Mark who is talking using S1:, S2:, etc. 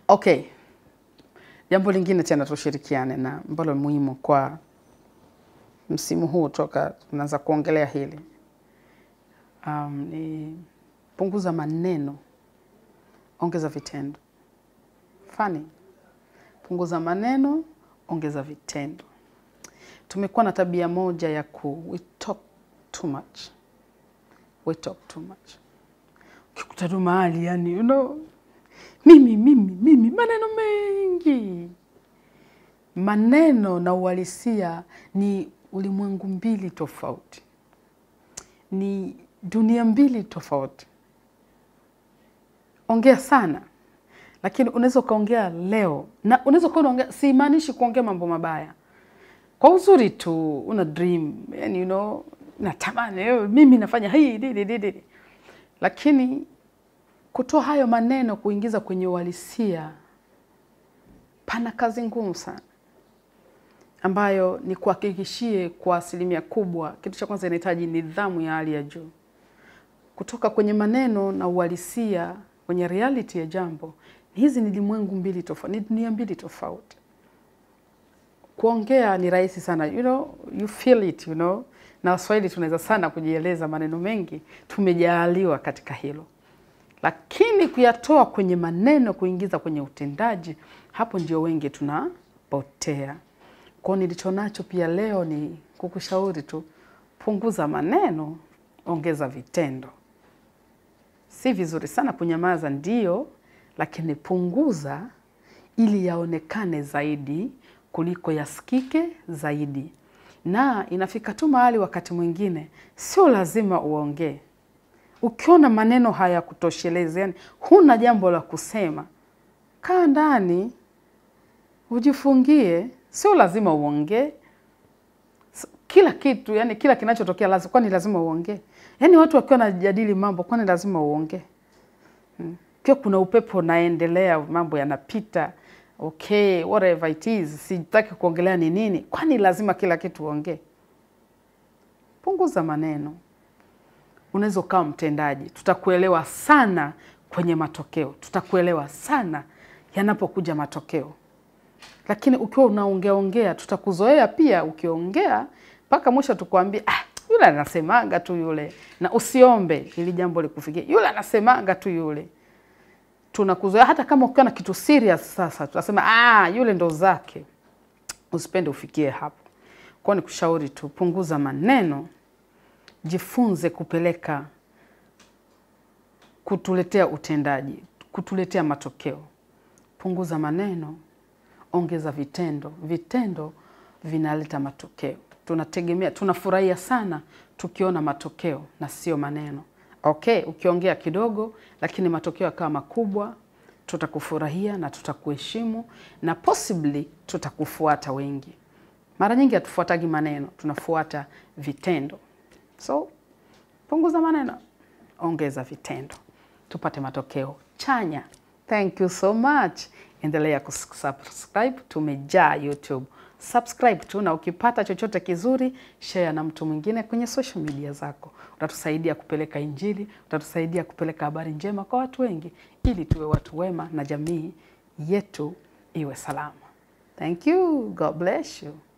S1: Okay, jambo lingine tena tushirikiane na ambalo ni muhimu kwa msimu huu toka tunaanza kuongelea hili um, ni punguza maneno, ongeza vitendo. Fani, punguza maneno, ongeza vitendo. Tumekuwa na tabia moja ya ku we talk too much, we talk too much. Ukikuta tu mahali yani, you know, mimi mimi mimi, maneno mengi. Maneno na uhalisia ni ulimwengu mbili tofauti, ni dunia mbili tofauti. Ongea sana, lakini unaweza ukaongea leo na unaweza ukawa unaongea, simaanishi kuongea mambo mabaya, kwa uzuri tu, una dream yani, you know, natamani eh, mimi nafanya hii didi didi, lakini kutoa hayo maneno kuingiza kwenye uhalisia, pana kazi ngumu sana ambayo ni kuhakikishie kwa asilimia kubwa, kitu cha kwanza inahitaji nidhamu ya hali ya juu. Kutoka kwenye maneno na uhalisia kwenye reality ya jambo, hizi ni limwengu mbili tofauti, ni dunia mbili tofauti. Kuongea ni rahisi sana, you know, you feel it, you know. Na Waswahili tunaweza sana kujieleza maneno mengi, tumejaaliwa katika hilo, lakini kuyatoa kwenye maneno, kuingiza kwenye utendaji, hapo ndio wengi tunapotea. Kwa nilicho nacho pia leo ni kukushauri tu, punguza maneno, ongeza vitendo. Si vizuri sana kunyamaza, ndio, lakini punguza ili yaonekane zaidi kuliko yasikike zaidi. Na inafika tu mahali wakati mwingine sio lazima uongee. Ukiona maneno hayakutoshelezi, yani huna jambo la kusema, kaa ndani ujifungie, sio lazima uongee kila kitu. Yani kila kinachotokea lazima, kwani lazima uongee? Yani watu wakiwa wanajadili mambo, kwani lazima uongee? Hmm. Pia kuna upepo unaendelea, mambo yanapita, okay, whatever it is, sitaki kuongelea ni nini, kwani lazima kila kitu uongee? Punguza maneno. Unaweza ukawa mtendaji, tutakuelewa sana kwenye matokeo, tutakuelewa sana yanapokuja matokeo lakini ukiwa unaongea ongea, tutakuzoea pia. Ukiongea mpaka mwisho tukwambie, ah, yule anasemaga tu yule, na usiombe ili jambo likufikie, yule anasemaga tu yule. Tunakuzoea hata kama ukiwa na kitu serious. Sasa tutasema ah, yule ndo zake. Usipende ufikie hapo. Kwa ni kushauri tu, punguza maneno, jifunze kupeleka, kutuletea utendaji, kutuletea matokeo. Punguza maneno ongeza vitendo. Vitendo vinaleta matokeo. Tunategemea, tunafurahia sana tukiona matokeo na sio maneno. Okay, ukiongea kidogo lakini matokeo yakawa makubwa, tutakufurahia na tutakuheshimu na possibly tutakufuata wengi. Mara nyingi hatufuatagi maneno, tunafuata vitendo. So punguza maneno, ongeza vitendo, tupate matokeo chanya. Thank you so much. Endelea kusubscribe, tumejaa YouTube. Subscribe tu, na ukipata chochote kizuri share na mtu mwingine kwenye social media zako. Utatusaidia kupeleka Injili, utatusaidia kupeleka habari njema kwa watu wengi, ili tuwe watu wema na jamii yetu iwe salama. Thank you. God bless you.